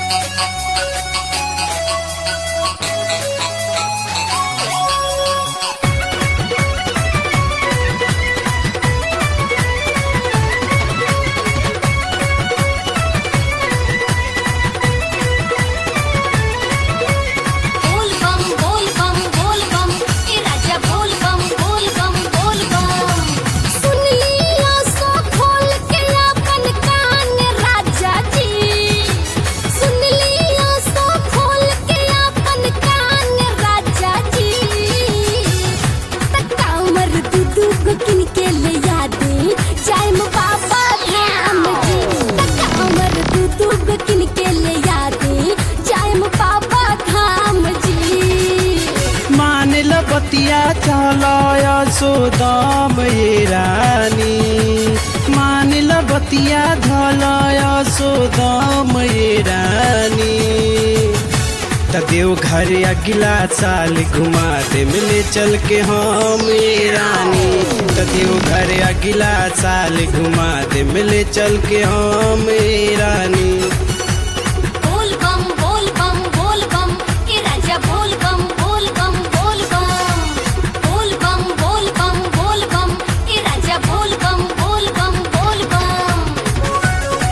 बोल बम बोल बम बोल बम ए राजा बोल बम बोल बम बोल बम सुन लिया सो खोल के अपन कान राजा जी सुन लिया सो खोल के अपन कान राजा जी तक्का उमर दू दू गो किन के ले यादे जाय म बाबा धाम जी तक्का उमर दू दू गो किन के ले यादे जाय म बाबा धाम जी मान ल बतिया चलय सोदम ये रानी मान ल बतिया धलय सोदम ये रानी त देव घर अगला साल घुमा दे मिले चल के हम ये रानी त देव घर अगला साल घुमा दे मिले चल के हम ये रानी बोल बम बोल बम बोल बम ए राजा बोल बम बोल बम बोल बम बोल बम बोल बम बोल बम ए राजा बोल बम बोल बम बोल बम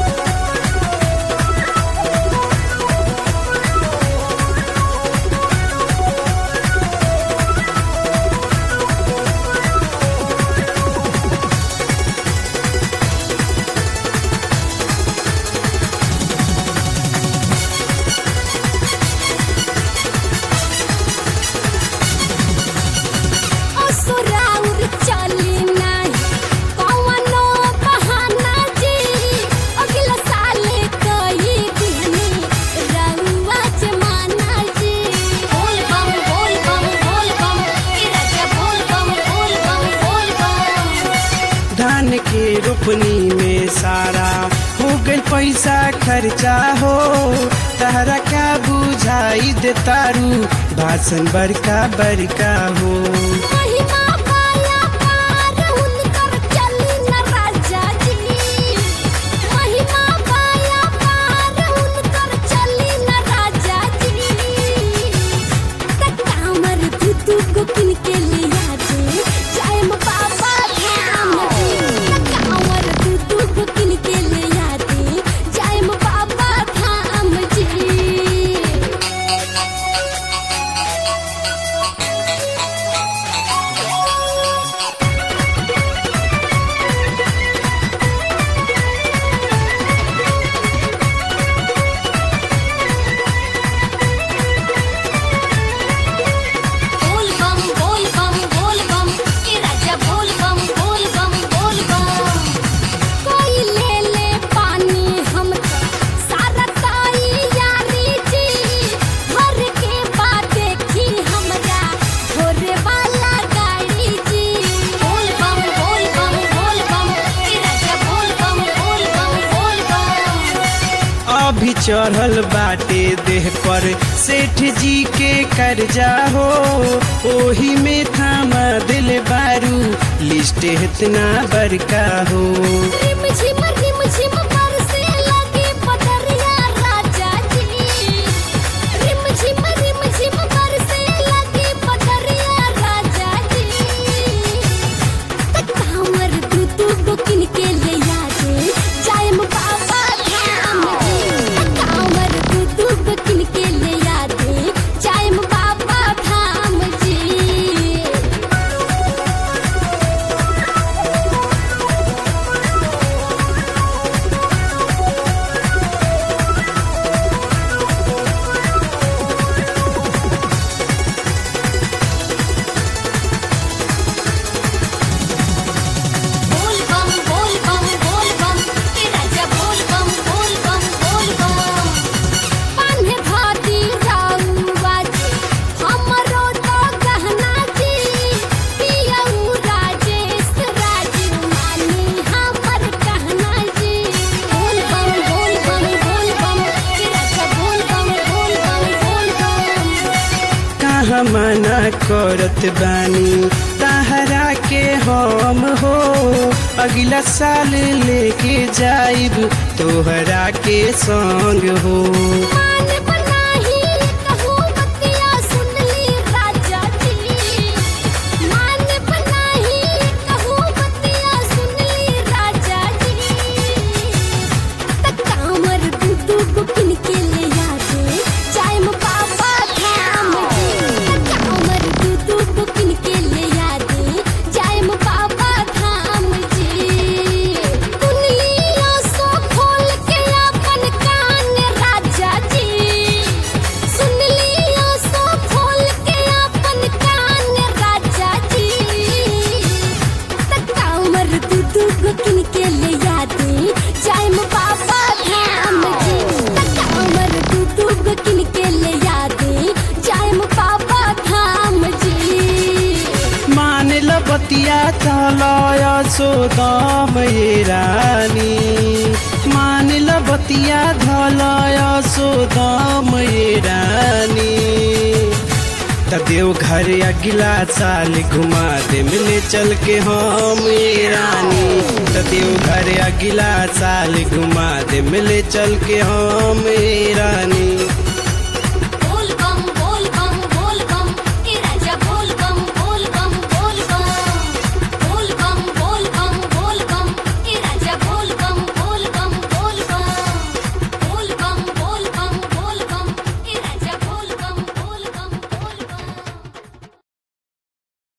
असुराउर चली नाही कौनो बहाना जी अगला साल कई दिन रउआ जमाना जी बोल बम बोल बम बोल बम ए राजा बोल बम बोल बम बोल बम धान के रोपनी में सारा हो गइल पैसा खर्चा हो तहरा का बुझाई दे तारू भाषण बड़का बड़का हो महिमा पाया पार उनकर चली न राजा जी महिमा पाया पार उनकर चली न राजा जी तक्का हमर दूधू को किन के लिया दे जाय म बाबा धाम जी तक्का हमर दूधू को किन के लिया दे जाय म बाबा धाम जी बोल बम बोल बम बोल बम ए राजा बोल बम बोल बम बोल बम कोई ले ले पानी हम तो सारा ताई यारी जी घर के बाद देखी हमरा होरे वाला गाड़ी जी बोल बम बोल बम बोल बम ए राजा बोल बम बोल बम बोल बम अभी चढ़ल बाटे देह पर सेठ जी के कर्जा हो ओही में थामा दिल बारू लिस्ट इतना बड़का हो रिम झिम रिम झिम बरसे लगी पटरिया राजा जी रिम झिम रिम झिम बरसे लगी पटरिया राजा जी तक्का हमर दूधू को किन के ले यादे जाय म बाबा धाम जी तक्का हमर दूधू को किन के ले यादे जाय म बाबा धाम जी बोल बम बोल बम बोल बम ए राजा बोल बम बोल बम बोल बम पान्हे भाती राउवा जी हमरो तो गहना जी पियऊ राजेश राजीव मानी हमर कहना जी बोल बम बोल बम बोल बम ए राजा बोल बम बोल बम बोल बम कहाँ मना करत बानी तहरा के हम हो अगला साल लेके जाइब तोहरा के संग हो मान चलय सोदम ये रानी मान ल बतिया धलय सोदम ये रानी त देव घर अगला साल घुमा दे मिले चल के हम ये रानी त देव घर अगला साल घुमा दे मिले चल के हम ये रानी